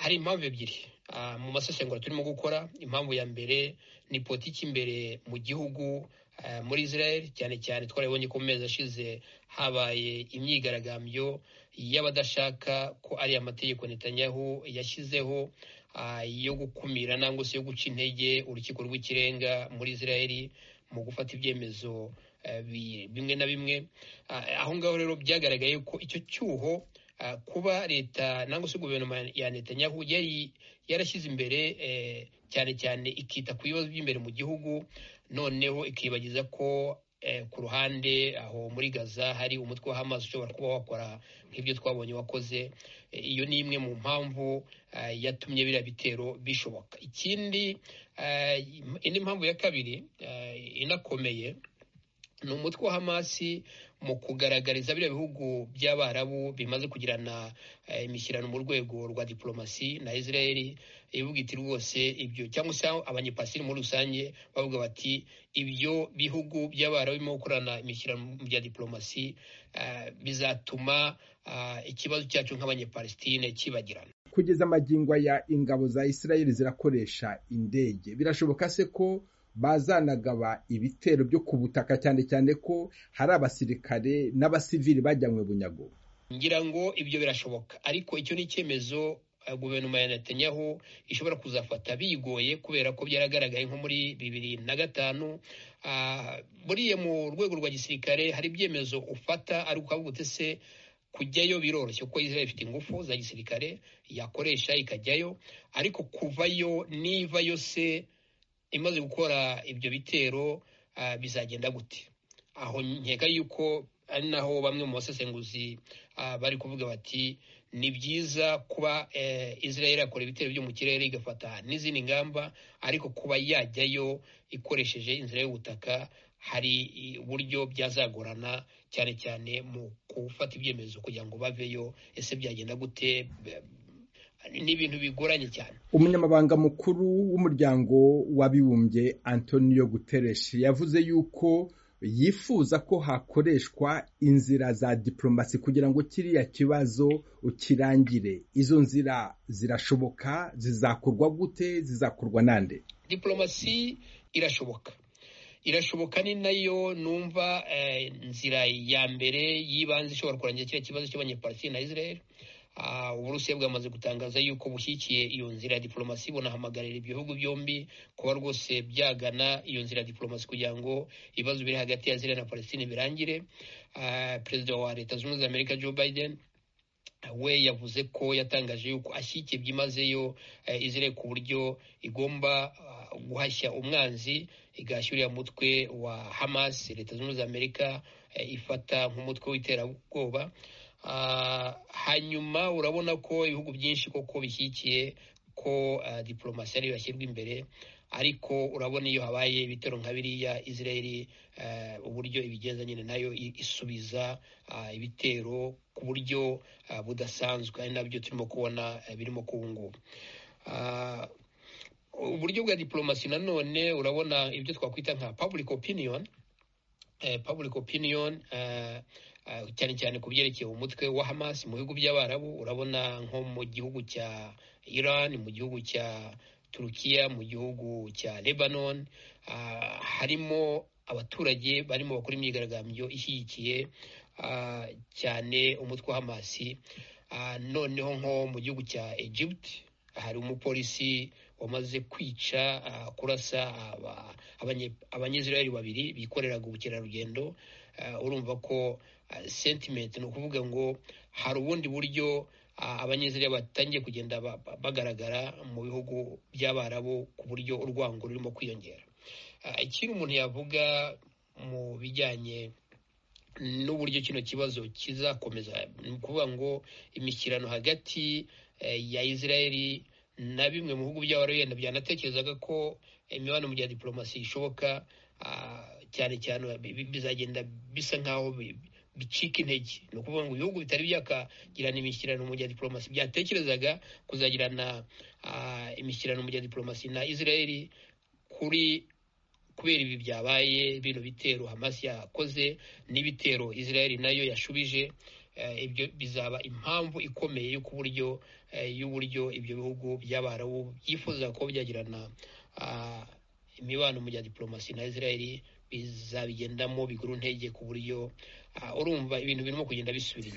hari impamvu ebyiri mu masesengura turimo gukora impamvu ya mbere ni politiki imbere mu gihugu muri israel cyane cyane twarabonye ko mu mezi ashize habaye imyigaragambyo y'abadashaka ko ari amategeko Netanyahu yashyizeho yo gukumira nangwa se yo guca intege urukiko rw'ikirenga muri israel mu gufata ibyemezo bimwe na bimwe aho ngaho rero byagaragaye ko icyo cyuho kuba leta nangwa se guverinoma ya Netanyahu yari yarashyize imbere cyane cyane ikita ku bibazo by'imbere mu gihugu noneho ikibagiza ko ku ruhande aho muri gaza hari umutwe wa Hamas ushobora kuba wakora nk'ibyo twabonye wakoze iyo ni imwe mu mpamvu yatumye biriya bitero bishoboka ikindi indi mpamvu ya kabiri inakomeye ni umutwe wa Hamasi mu kugaragariza biriya bihugu by'abarabu bimaze kugirana imishyirano mu rwego rwa diplomasi na Israel ivuga iti rwose ibyo cyangwa se abanyepasiri muri rusange bavuga bati ibyo bihugu by'abarabu birimo gukorana imishyirano bya diplomasi bizatuma ikibazo cyacu nk'abanyepalestine kibagirana kugeza amagingo ya ingabo za Israel zirakoresha indege birashoboka se ko bazanagaba ibitero byo ku butaka cyane cyane ko hari abasirikare n'abasivili bajyanywe bunyago ngira ngo ibyo birashoboka ariko icyo ni icyemezo guverinoma ya Netanyahu ishobora kuzafata bigoye kubera ko byaragaragaye nko muri bibiri na gatanu buriya mu rwego rwa gisirikare hari ibyemezo ufata ari ukavuga uti se kujyayo biroroshye kuko Israel ifite ingufu za gisirikare yakoresha ikajyayo ariko kuvayo nivayo se imaze gukora ibyo bitero bizagenda gute aho nkeka yuko ari naho bamwe mu basesenguzi bari kuvuga bati ni byiza kuba israel yakora ibitero byo mu kirere igafata n'izindi ngamba ariko kuba yajyayo ikoresheje inzira y'ubutaka hari uburyo byazagorana cyane cyane mu gufata ibyemezo kugira ngo baveyo ese byagenda gute ni ibintu bigoranye cyane umunyamabanga mukuru w'umuryango w'abibumbye antonio guterres yavuze yuko yifuza ko hakoreshwa inzira za diplomasi kugira ngo kiriya kibazo kirangire izo nzira zirashoboka zizakorwa gute zizakorwa nande diplomasi irashoboka irashoboka ni nayo numva inzira ya mbere y'ibanze ishobora kurangira kiriya kibazo cy'abanyepalestine na israel uburusiya bwamaze gutangaza yuko bushyigikiye iyo nzira ya diplomasi bunahamagarira ibihugu byombi kuba rwose byagana iyo nzira ya diplomasi kugira ngo ibibazo biri hagati ya Israel na Palestine birangire perezida wa leta zunze ubumwe za amerika joe biden we yavuze ko yatangaje yuko ashyigikiye byimazeyo Israel ku buryo igomba guhashya umwanzi igashyurira umutwe wa hamas leta zunze ubumwe za amerika ifata nk'umutwe w'iterabwoba hanyuma urabona ko ibihugu byinshi koko bishyigikiye ko diplomasi ariyo yashyirwa imbere ariko urabona iyo habaye ibitero nka biriya israel uburyo ibigenza nyine nayo isubiza ibitero ku buryo budasanzwe ari nabyo turimo kubona birimo kubungubu uburyo bwa diplomasi nanone urabona ibyo twakwita nka public opinion public opinion cyane cyane ku byerekeye umutwe wa Hamas mu bihugu by'abarabu urabona nko mu gihugu cya Iran mu gihugu cya Turukiya mu gihugu cya Lebanon harimo abaturage barimo bakora imyigaragambyo ishyigikiye cyane umutwe wa Hamas noneho nko mu gihugu cya Egypt hari umupolisi wamaze kwica kurasa abanyezirayeli babiri bikoreraga ubukerarugendo urumva ko sentimenti ni ukuvuga ngo hari ubundi buryo abanyezirayeli batangiye kugenda bagaragara mu bihugu by'abarabu ku buryo urwango rurimo kwiyongera ikindi umuntu yavuga mu bijyanye n'uburyo kino kibazo kizakomeza ni ukuvuga ngo imishyirano hagati ya israeli na bimwe mu bihugu by'abaruyenda byanatekerezaga ko imibonano bya diplomasi ishoboka cyane cyane bizagenda bisa nk'aho bicika intege ni ukuvuga ngo ibihugu bitari byakagirana imishyirano mu bya diplomasi byatekerezaga kuzagirana imishyirano mu bya diplomasi na israel kuri kubera ibi byabaye bino bitero Hamas yakoze n'ibitero israel nayo yashubije ibyo bizaba impamvu ikomeye yo ku buryo y'uburyo ibyo bihugu by'abarabu byifuza ko byagirana imibano mu bya diporomasi na israel bizabigendamo bigura intege ku buryo urumva ibintu birimo kugenda bisubira inyuma